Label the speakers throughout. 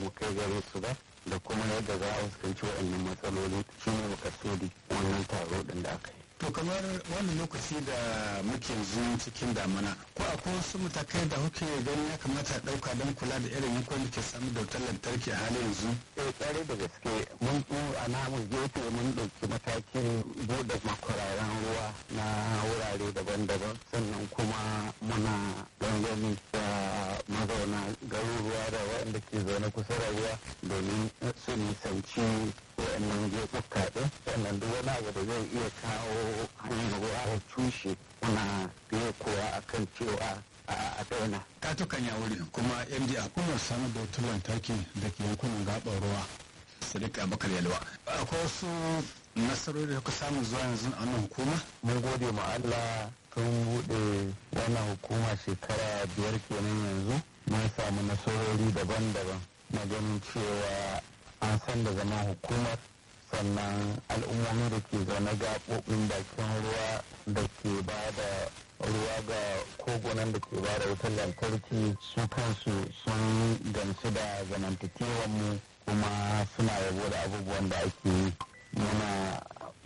Speaker 1: mu kai gare su ba da kuma yadda za a fuskanci waɗannan matsaloli shi ne makasudi wannan taro ɗin da aka yi.
Speaker 2: To kamar wani lokaci da muke yanzu cikin damana ko akwai wasu matakai da kuke ganin ya kamata a ɗauka don kula da irin yankun da ke samu da wutar lantarki a halin yanzu?
Speaker 1: Eh tsare da gaske mun a namu gefe mun ɗauki matakin buɗe makwararen ruwa na wurare daban-daban sannan kuma muna gangami da mazauna garuruwa da waɗanda ke zaune kusa da ruwa domin su nisanci waɗannan gefuka ɗin sannan duk wani abu da zai iya kawo hanyar ruwa ya cushe muna iya kowa akan cewa a daina.
Speaker 2: Katukan ya wuri kuma MD a hukumar samar da wutar lantarki da ke yankunan gaɓar ruwa. Sadiq Abubakar Yalwa. Akwai wasu nasarori da kuka samu zuwa yanzu a wannan hukuma?
Speaker 1: Mun gode ma Allah tun buɗe wannan hukuma shekara biyar kenan yanzu mun samu nasarori daban-daban na ganin cewa an san da zama hukumar sannan al'ummomi da ke zaune gaɓoɓin bakin ruwa da ke ba da ruwa ga kogunan da ke ba da wutar lantarki su kansu sun gamsu da zamantakewar mu kuma suna yabo da abubuwan da ake yi muna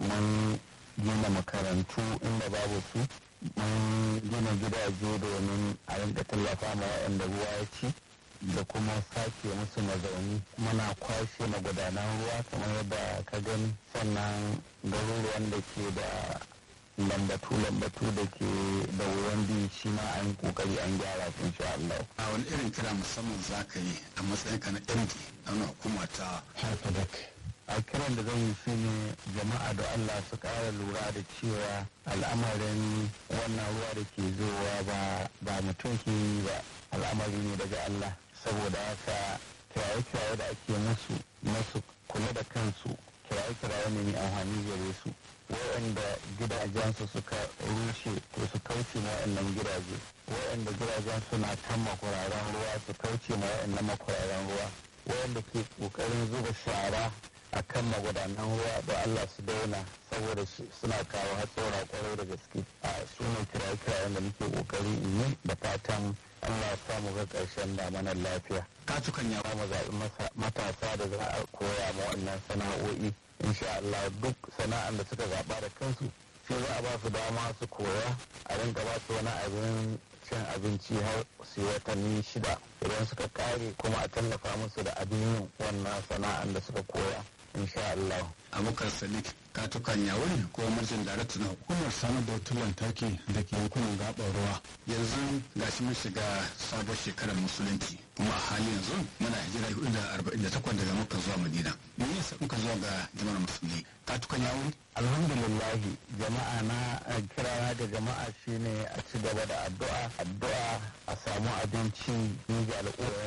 Speaker 1: mun gina makarantu inda babu su mun gina gidaje domin a rinka tallafa ma waɗanda ruwa ya ci da kuma sake musu mazauni muna kwashe magudanan ruwa kamar yadda ka gani sannan garuruwan da ke da lambatu-lambatu da ke da wurin bi shi ma an kokari an gyara su insha Allah.
Speaker 2: A wani irin kira musamman za ka yi a matsayin ka na MD a wani hukuma ta Harfadak.
Speaker 1: a kiran da zan yi shi ne jama'a da Allah su ƙara lura da cewa al'amarin wannan ruwa da ke zowa ba ba mutum ke yi ba al'amari ne daga Allah saboda haka kiraye-kiraye da ake musu masu kula da kansu kiraye-kiraye ne mai amfani gare su waɗanda gidajensu suka rushe to su kauce ma waɗannan gidaje waɗanda gidajen suna kan makuraren ruwa su kauce ma waɗannan makuraren ruwa waɗanda ke ƙoƙarin zuba shara a kan magudanan ruwa da Allah su daina saboda suna kawo hatsora kwarai da gaske a sunan kiraye-kirayen da muke ƙoƙari in yi da fatan Allah sa mu ga ƙarshen damanar lafiya.
Speaker 2: Katukan ya
Speaker 1: mu zaɓi matasa da za a koya ma wannan sana'o'i insha Allah duk sana'an da suka zaɓa da kansu sai za a ba su dama su koya a rinka ba su wani abin cin abinci har su watanni shida idan suka kare kuma a tallafa musu da abin yin wannan sana'an da suka koya insha Allah.
Speaker 2: Abubakar Sadiq katukan ya wuri ko marjin darakta na hukumar samar da wutar lantarki da ke yankunan gaɓar ruwa yanzu gashi mun shiga sabon shekarar musulunci kuma a hali yanzu muna hijira hudu da arba'in da takwas daga muka zuwa madina me yasa muka zuwa ga jama'ar musulmi katukan ya wuri
Speaker 1: alhamdulillah jama'a na kira da jama'a shine a ci gaba da addu'a addu'a a samu abinci ni ga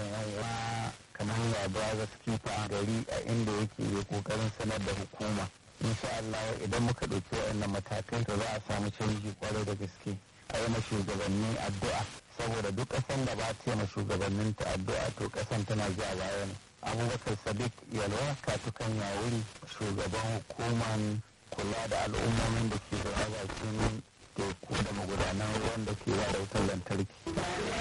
Speaker 1: al'umma kamar ya ba skifa gari a inda yake yi kokarin sanar da hukuma insha Allah idan muka ɗauki waɗannan matakai to za a samu canji kwarai da gaske a yi shugabanni addu'a saboda duk ƙasan da ba ta yi shugabannin ta addu'a to ƙasan tana ja baya ne abubakar sadiq yalwa katukan yawuri shugaban hukuman kula da al'ummomin da ke da bakin teku da magudanan ruwan da ke da wutar lantarki